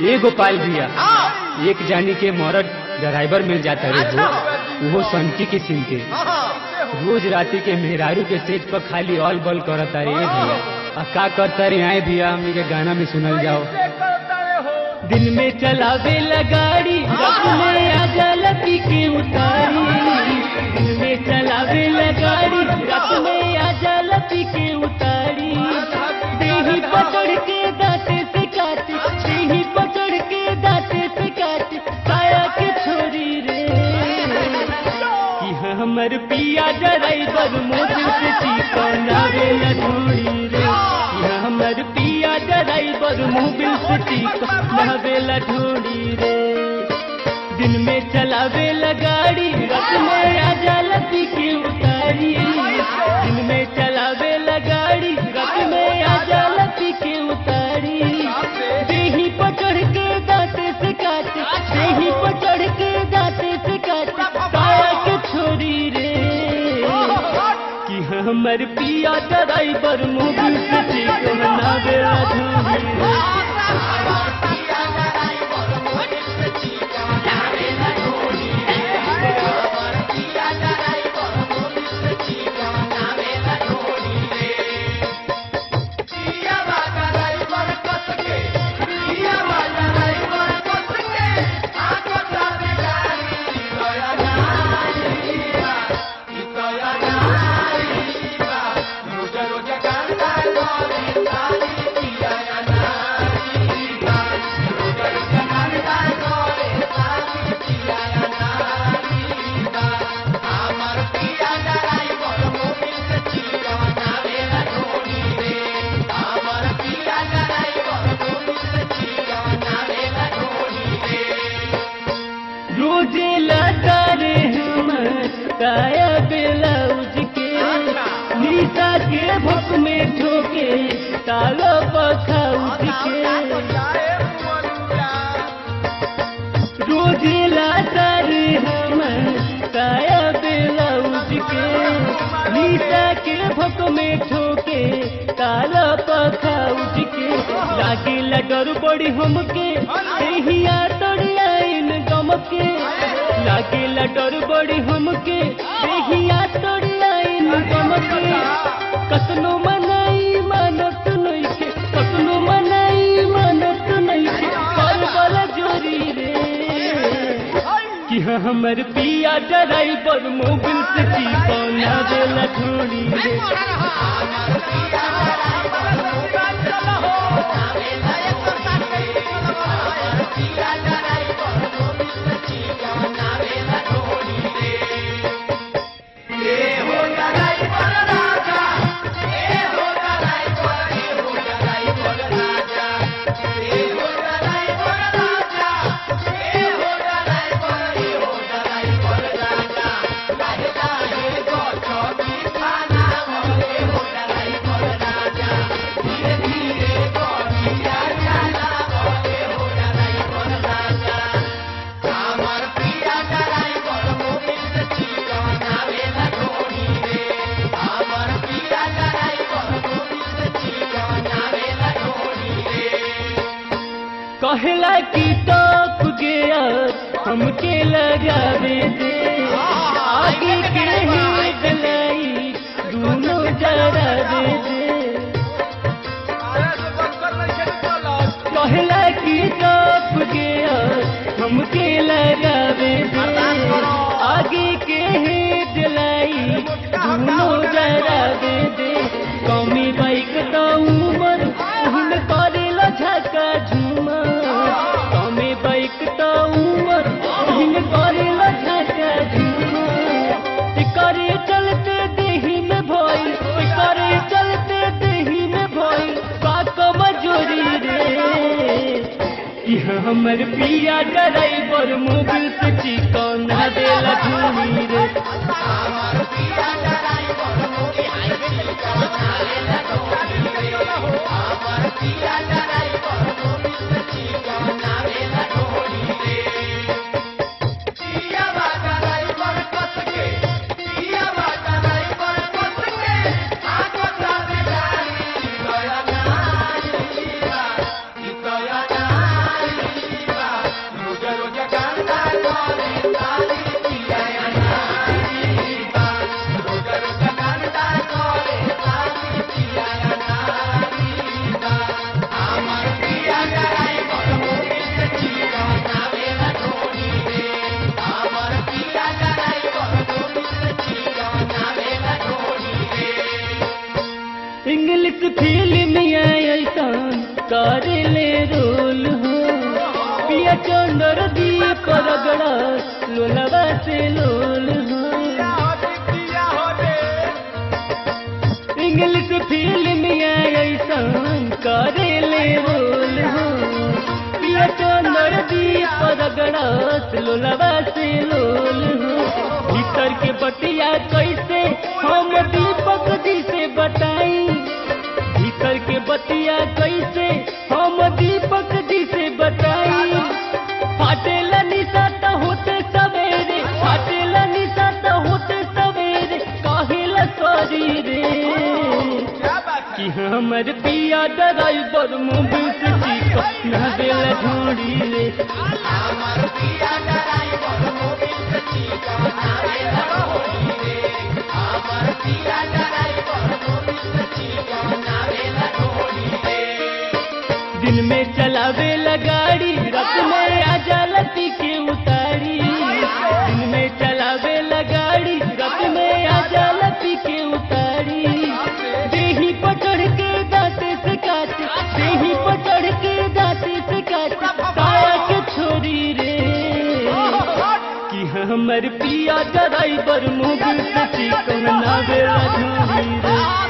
ए गोपाल भैया एक जानी के मरद ड्राइवर मिल जाता रे अच्छा। वो वो सनकी के सिम के रोज राती के मेहरारू के सेज पर खाली ऑल बॉल करता रे ए भैया आ का करता रे आए भैया हमनी के गाना में सुनल जाओ दिन में चलावे गाड़ी रात में आजा लपी के उतारी दिन में चलावे गाड़ी रात में आजा लपी के उतारी देही पकड़ के दांते से काटे देही पकड़ के दांते से काटे काया के छोरी रे कि हमर पिया ड्राइवर मोटर से चिकनावे लठोड़ी रे कि हमर पिया ड्राइवर मोबिल से चिकनावे लठोड़ी रे दिन में चलावे गाड़ी रात में आजा लपी के उतारी दिन में चलावे गाड़ी रात में आजा लपी के उतारी देही पकड़ के दांते से काटे देही पकड़ के दांते से काटे काया के छोरी रे कि हमर पिया ड्राइवर मोबिल से चिकनावे लठोड़ी रे रोजे लाता रे हम काया ब्लाउज के नीता के भुक में ठोके तालो पखाउज के रोजे लाता रे हम काया ब्लाउज के नीता के भुक में ठोके तालो पखाउज के लागे डर बड़ी हमके एहिया तोड़िया इन गम के लागे डर बड़ी हमके एहिया तोड़िया इन गम के कतनो मनाई मानत नइखे कतनो मनाई मानत नइखे कर वाला जोरी रे कि हमर पिया ड्राइवर मोबिल से चिपौना देला छोड़ी रे कहला की टॉप गया हमके लगावे दे आगे के ही गलाई दोनों जरा दे दे कहला की टॉप गया हमके लगावे दे आगे के ही दिलाई दोनों जरा दे दे कौमी बाइक तो उमर उन करेला झका झूमर कौमी बाइक तो उमर उन करेला झका झूमर करे चलते देही में भई करे चलते देही में भई बात मजोरी रे कि हमर पिया ड्राइवर मोबिल से चिकना देला झूमी रे Yeah. करेले रोल हो पिया चंदर दीप रगड़ा लोलवा से लोल हो इंग्लिश फिल्म ऐसन करेले रोल हो पिया चंदर दीप रगड़ा लोलवा से लोल हो भीतर के बतिया कैसे हम दीपक जी से बताई भीतर के बतिया कैसे हम दीपक जी से बताई फाटेला निशा त होते सवेरे फाटेला निशा त होते सवेरे कहिला सॉरी रे कि हमर पिया ड्राइवर मोबिल से चिकन ना देला ढोड़ी रे दिन में चलावे गाड़ी रात में आजा लती के उतारी दिन में चलावे गाड़ी रात में आजा लती के उतारी देही पकड़ के दांते से काटे देही पकड़ के दांते से काटे साया के छोरी रे कि हमर पिया ड्राइवर मुगल से चिकन ना बेला ढूंढी रे